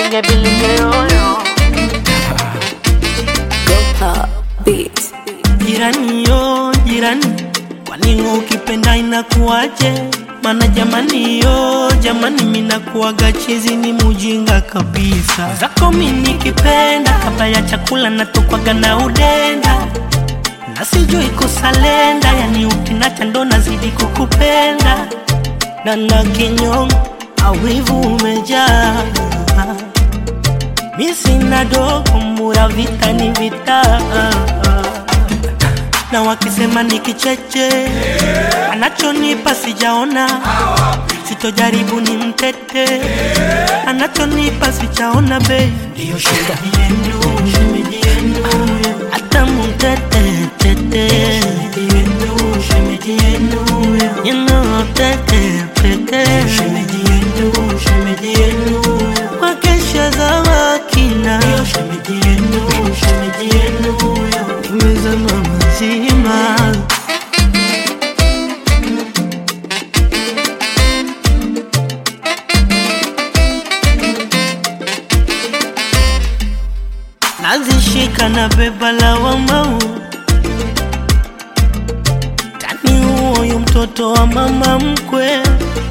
Nige bilinge yoyo Beats. Jirani yo jirani, kwani ukipenda inakuwaje? Mana jamani yo jamani, minakuwaga chizi ni mujinga kabisa. Zako mi nikipenda, kabla ya chakula natokwaga na udenda na sijui kusalenda, yani ukinacha ndo nazidi kukupenda na na kinyongo awivu umejaa mi sina dogo mura vita ni vita na wakisema ni kicheche anachonipa sijaona sitojaribu ni mtete anachonipa sijaona bei ndiyo shemeji yenu shemeji yenu hata mtete tete shemeji yenu shemeji yenu you know tete tete shemeji yenu shemeji yenu wakesha za wakina ndiyo shemeji yenu shemeji yenu nimezama mazima nazishika na beba la wamau tani huoyu mtoto wa mama mkwe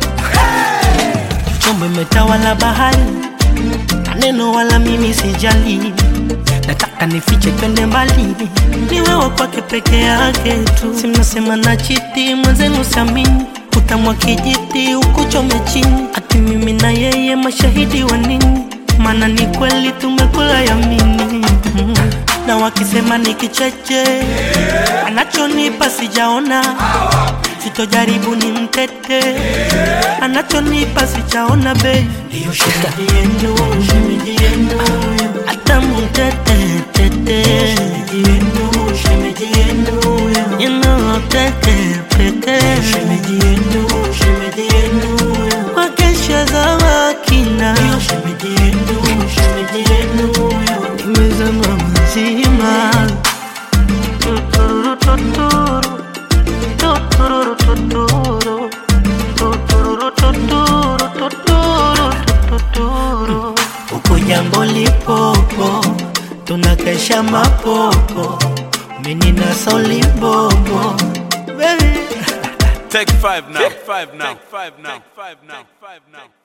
chombo imetawala bahari maneno wala mimi sijali nataka nifiche twende mbali ni wewe kwake peke yake tu simnasema na chiti mwenzenu samini utamwa kijiti ukuchome chini ati mimi na yeye mashahidi wa nini maana ni kweli tumekula yamini mm. na wakisema ni kicheche anachonipa sijaona sitojaribu ni mtete anachonipa sijaona bei ndiyo shemeji yenu shemeji yenu hata mtete tete shemeji yenu shemeji yenu you know tete tete shemeji yenu shemeji yenu wakesha za wakina ndiyo shemeji yenu shemeji yenu nimezama mazima tuturu tuturu tuturu tuturu tuturu tuturu tuturu tuturu huko jambo lipopo tunakesha mapopo mimi na solibobo baby Take five now. Take five now. Take five now. Take five now. Take five now.